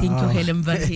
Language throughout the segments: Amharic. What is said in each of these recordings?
ቴንኪ ሄለን በርሄ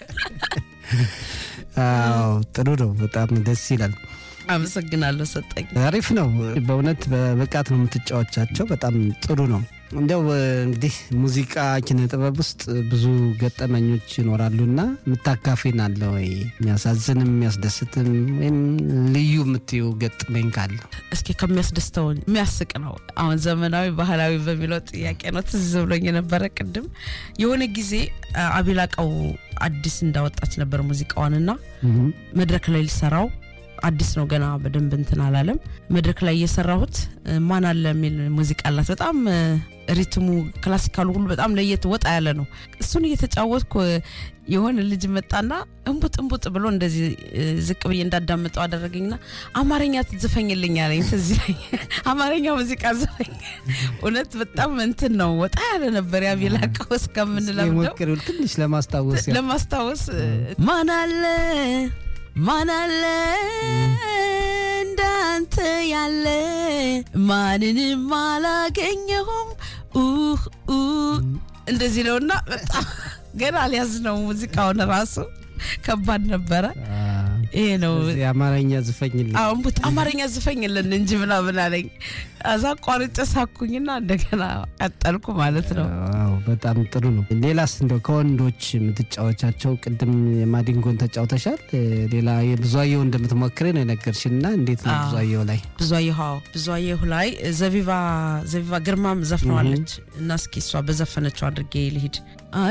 አዎ ጥሩ ነው። በጣም ደስ ይላል። አመሰግናለሁ ሰጠኝ። አሪፍ ነው በእውነት በብቃት ነው የምትጫወቻቸው። በጣም ጥሩ ነው። እንዲያው እንግዲህ ሙዚቃ ኪነ ጥበብ ውስጥ ብዙ ገጠመኞች ይኖራሉና የምታካፊን አለ ወይ? የሚያሳዝንም የሚያስደስትም ወይም ልዩ የምትዩ ገጥመኝ ካለ እስኪ ከሚያስደስተው የሚያስቅ ነው። አሁን ዘመናዊ ባህላዊ በሚለው ጥያቄ ነው ትዝ ብሎኝ የነበረ ቅድም የሆነ ጊዜ አቢላቀው አዲስ እንዳወጣች ነበር ሙዚቃዋንና መድረክ ላይ ሊሰራው አዲስ ነው ገና በደንብ እንትን አላለም። መድረክ ላይ እየሰራሁት ማን አለ የሚል ሙዚቃ አላት። በጣም ሪትሙ ክላሲካሉ ሁሉ በጣም ለየት ወጣ ያለ ነው። እሱን እየተጫወትኩ የሆነ ልጅ መጣና እንቡጥ እንቡጥ ብሎ እንደዚህ ዝቅ ብዬ እንዳዳምጠው አደረገኝና አማርኛ ትዝፈኝልኝ አለኝ። ትዝ ይለኝ አማርኛ ሙዚቃ ዝፈኝ። እውነት በጣም እንትን ነው ወጣ ያለ ነበር። ያቢላቀው እስከምንለምደው ሞክሪው ትንሽ ለማስታወስ ለማስታወስ ማን አለ ማን አለ እንዳንተ ያለ ማንንም አላገኘሁም እንደዚህ ነውና በጣም ገና አልያዝ ነው ሙዚቃውን ራሱ ከባድ ነበረ። ይሄ ነው የአማርኛ ዝፈኝልን አሁን ቡት አማርኛ ዝፈኝልን እንጂ ምናምን አለኝ። እዛ ቋርጬ ሳኩኝና እንደገና ቀጠልኩ ማለት ነው። አዎ በጣም ጥሩ ነው። ሌላስ እንደው ከወንዶች የምትጫወቻቸው ቅድም የማዲንጎን ተጫውተሻል። ሌላ የብዙአየሁ እንደምትሞክሬ ነው የነገርሽን እና እንዴት ነው ብዙአየሁ ላይ? ብዙአየሁ አዎ፣ ብዙአየሁ ላይ ዘቢባ ዘቢባ ግርማም ዘፍነዋለች እና እስኪ እሷ በዘፈነችው አድርጌ ልሂድ